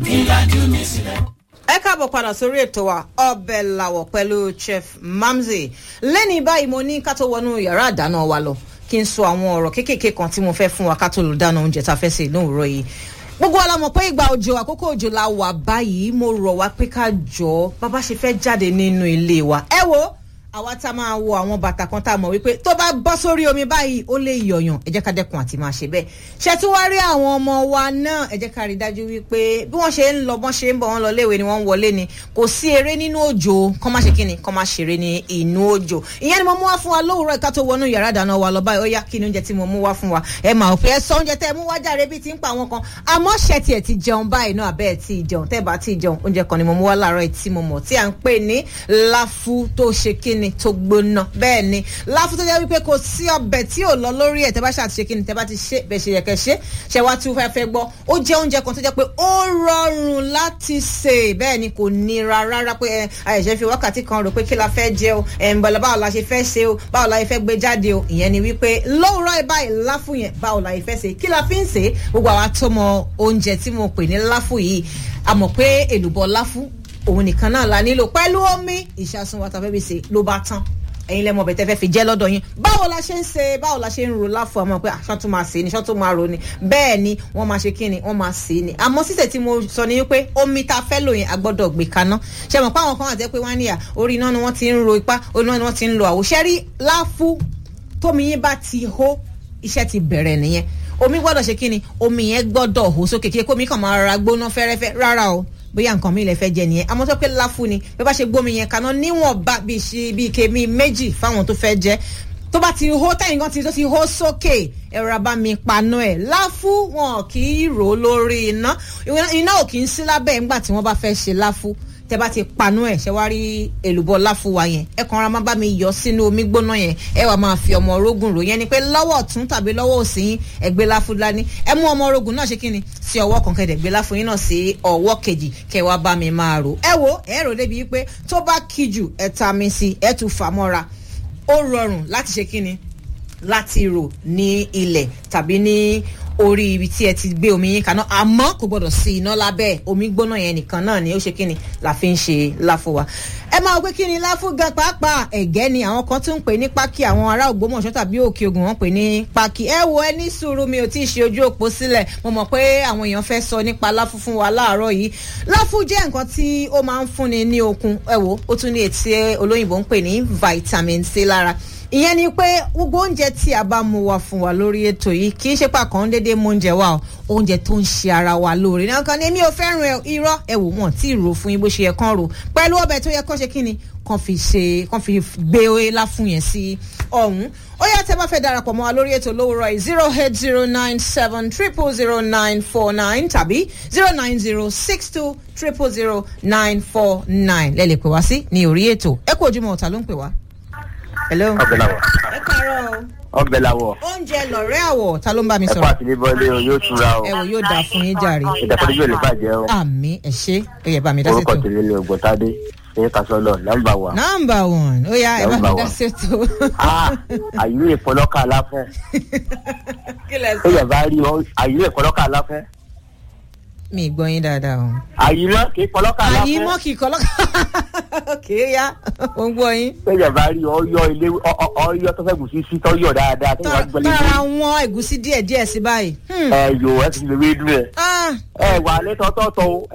ẹ káàbọ̀ padà sórí ètò wa ọbẹ̀ làwọ̀ pẹ̀lú chef mamzi lẹ́ni báyìí mo ní ká tó wọnú yàrá àdáná wa lọ kí n sọ àwọn ọ̀rọ̀ kéékèèké kan tí mo fẹ́ fún wa ká tó lò dáná oúnjẹ tá a fẹ́ sè ní òwúrọ̀ yìí gbogbo wa la mọ̀ pé ìgbà òjò àkókò òjò la wà báyìí mo rọ̀ wá pé ká jọ bàbá ṣe fẹ́ jáde nínú ilé wa ẹ wo àwa tá a máa wo àwọn bàtà kan tá a mọ̀ wípé tó bá bọ́ sórí omi báyìí ó lè yọ̀yàn ẹ jẹ́ ká dẹ́kun àti máa ṣe bẹ́ẹ̀ ṣe tí wá rí àwọn ọmọ wa náà ẹ jẹ́ ká rí dájú wípé bí wọ́n ṣe ń lọ bọ́n ṣe ń bọ̀ wọ́n lọ léèwé ni wọ́n ń wọlé ni kò sí eré nínú òjò kọ́ má ṣe kí ni kọ́ má ṣeré ní inú òjò ìyẹn ni mo mú wá fún wa lówùúrọ̀ ìka tó wọnú yàrá ìdáná wa lọ báyìí ó yá kí ni oúnjẹ tí mo mú wá fún wa ẹ máa fẹ́ sọ oúnjẹ tẹ́ ẹ mú wá jàre bíi ti ń pa àwọn kan àmọ́ ṣe tiẹ̀ ti jẹun báyìí náà abẹ́ ẹ̀ ti jẹun tẹ́ ẹ bá ti jẹun oúnjẹ kan ni mo mú wá láàárọ̀ ẹ̀ tí mo mọ̀ tí à ń pè ní láfú tó ṣe kíni tó gbóná bẹ́ẹ̀ ni láfú tó jẹ́ wípé kò sí ọbẹ̀ tí ò lọ lórí ẹ̀ tẹ́ bá ṣàtúnṣe kíni tẹ́ bá ti ṣe bẹ́ẹ̀ ṣe yẹ kẹ́ ṣe ṣe wá tí ó fẹ́ fẹ́ gbọ́ ó jẹ́ oúnjẹ kan tó jẹ́ pé ó rọrùn láti sè bẹ́ẹ̀ ni kò nira rárá pé ẹ àyẹ̀ṣẹ́ fi wákàtí kan rò pé kí la fẹ́ jẹ o ẹ̀ ń bọ̀lá báwo la ṣe fẹ́ ṣe o báwo la fẹ́ gbé jáde o ìyẹn ni wípé lówùrọ̀ báyìí láfú yẹn báwo la fẹ́ ṣe kí la fi ń ṣe gbogbo àwa tó mọ oúnjẹ tí mo pè ní láfú yìí a mọ̀ pé èlùbọ́ láfú òun nìkan náà la nílò pẹ̀lú omi ìṣàsùn wa tàbí ṣe ló bá tán ẹ̀yin lẹ́mọ̀ bẹ̀tẹ̀ fẹ́ fi jẹ́ lọ́dọ̀ yín báwo la ṣe ń ṣe báwo la ṣe ń ro láfọ àmọ́ pé aṣọ tó máa sè é ni aṣọ tó máa ro ni bẹ́ẹ̀ ni wọ́n máa ṣe kí ni wọ́n máa sè é ni àmọ́ sísè tí mo sọ ni wípé omi ta fẹ́ lò yẹn a gbọ́dọ̀ gbé kaná ṣe mọ̀ pé àwọn kan àti pé wọ́n á níyà orí iná ni wọ́n ti ń ro ipá orí iná ni wọ́n ti ń lo àwòṣẹ́rí láfú tómi yín bá ti hó iṣẹ́ ti bẹ̀rẹ̀ nìyẹn omi gbọ́dọ̀ ṣe kí ni omi yẹn gbọ́dọ̀ hó sókè kí omi kàn máa rárá gbóná fẹ́rẹ́fẹ́ rárá o bóyá nǹkan mi lè fẹ́ jẹ nìyẹn àmọ́ tó pé láfú ni bí bá ṣe gbómi yẹn kaná níwọ̀nba bíi ṣe bíi ike mi méjì fáwọn tó fẹ́ jẹ tó bá ti hó tẹ̀yìn kan ti tó ti hó sókè ẹ̀rọ abá mi paná ẹ̀ láfú wọn kì í rò ó lórí iná iná ò kì í sí lábẹ́ ńgbà tí wọ́n bá fẹ́ ṣe láfú tẹ bá ti panú ẹ ṣe wá rí èlùbọ́ láfú wa yẹn ẹ kàn ra má bá mi yọ sínú omi gbóná yẹn ẹ wàá máa fi ọmọ orógùn rò yẹn ni pé lọ́wọ́ ọ̀tún tàbí lọ́wọ́ òsì yín ẹ gbé láfú dání ẹ mú ọmọ orógùn náà ṣe kí ni sí ọwọ́ kan kẹ̀dẹ̀ gbé láfú yín náà sí ọwọ́ kejì kẹ wá bá mi máa rò ẹ wo ẹ rò débi pé tó bá kí jù ẹ ta mi sí ẹ tún fà mọ́ra ó rọrùn láti ṣe kí ni láti rò ní ilẹ̀ tàbí ní orí ibi tí ẹ ti gbé omi yín kaná àmọ́ kò gbọ́dọ̀ sí iná lábẹ́ omi gbóná yẹn nìkan náà ni ó ṣe kíni la fi ń ṣe láfo wa. ẹ máa gbé kíni láfo gan pàápàá ẹ̀gẹ́ ni àwọn kan tún ń pè ní pákí àwọn ará ògbómọ̀ṣọ́ tàbí òkè ogun wọn pè ní pákí. ẹ wo ẹ ní sùúrù mi ò tí ì ṣe ojú òpó sílẹ̀ mo mọ̀ pé àwọn èèyàn fẹ́ sọ nípa láfo fún wa láàárọ̀ yìí. láfo jẹ́ nǹkan tí ó máa ń fúnni ní okun ẹ wo ó tún ní ètí olóyìnbó ń pè ní vitamin c lára ìyẹn ni pé gbogbo oúnjẹ tí a bá mu wa fún wa lórí ètò yìí kì í ṣe pàkàn déédéé mú oúnjẹ wa o oúnjẹ tó ń ṣe ara wa lóore náà kan ní èmi ò fẹ́ràn irọ́ ẹ wò wọ́n tí ì rò fún yín bó ṣe yẹ kán rò pẹ̀lú ọbẹ̀ tó yẹ kán ṣe kí ni kán fi ṣe kán fi gbé oyè fún yẹn sí ọ̀hún ó yá tẹ́ bá fẹ́ darapọ̀ mọ́ wa lórí ètò lówùrọ̀ yìí zero eight zero nine seven triple zero nine four nine tàbí zero nine zero six two triple zero nine four nine lẹ́lẹ̀ pè wá sí ní orí ètò ẹ kú ojúmọ́ ọ̀tá ló ń pè wá hello. ọbẹ̀ làwọ̀. ẹ kàárọ̀ o. ọbẹ̀ làwọ̀. oúnjẹ lọ̀rẹ́ àwọ̀ ta ló ń bá mi ẹ kó sọ̀rọ̀. àtìlẹ́ bọ́lé o yóò túra o. ẹ wò yóò dáa fún yín jàre. ìdàkọ́jú yóò lè bàjẹ́ o. àmì ẹ ṣe ẹ yẹ bá mi dá orúkọ sètò. tèmi ni ògbóntádé ṣe kásọlọ nọ́mbà wa. nọmba one ó yá ẹ bá mi Number dá one. sètò. àyè ìfọlọ́kà aláfẹ́. kí lẹ ó sọ. yẹ bá rí ọ àyè ìfọlọ́kà aláfẹ́. mi ì gbọ́ yín dáadáa o. àyè mọ́ kì í fọlọ́kà aláfẹ́. àyí mọ́ kì í kọ́ lọ́kà. kì í yá ó ń gbọ́ yín. ó yẹ bá rí ọyọ ilé ọ- ọ- ọyọ tó fẹ́ gùn sí sí tọ́yọ̀ dáadáa tó wà gbọ́lé tọ́ra wọn ẹ̀gúsí díẹ̀ díẹ̀ sí báyìí. Hmm. ẹ yòó ẹ ti lè wé dùn ẹ. Ah, ẹ wà lẹ́tọ̀ọ́tọ̀ o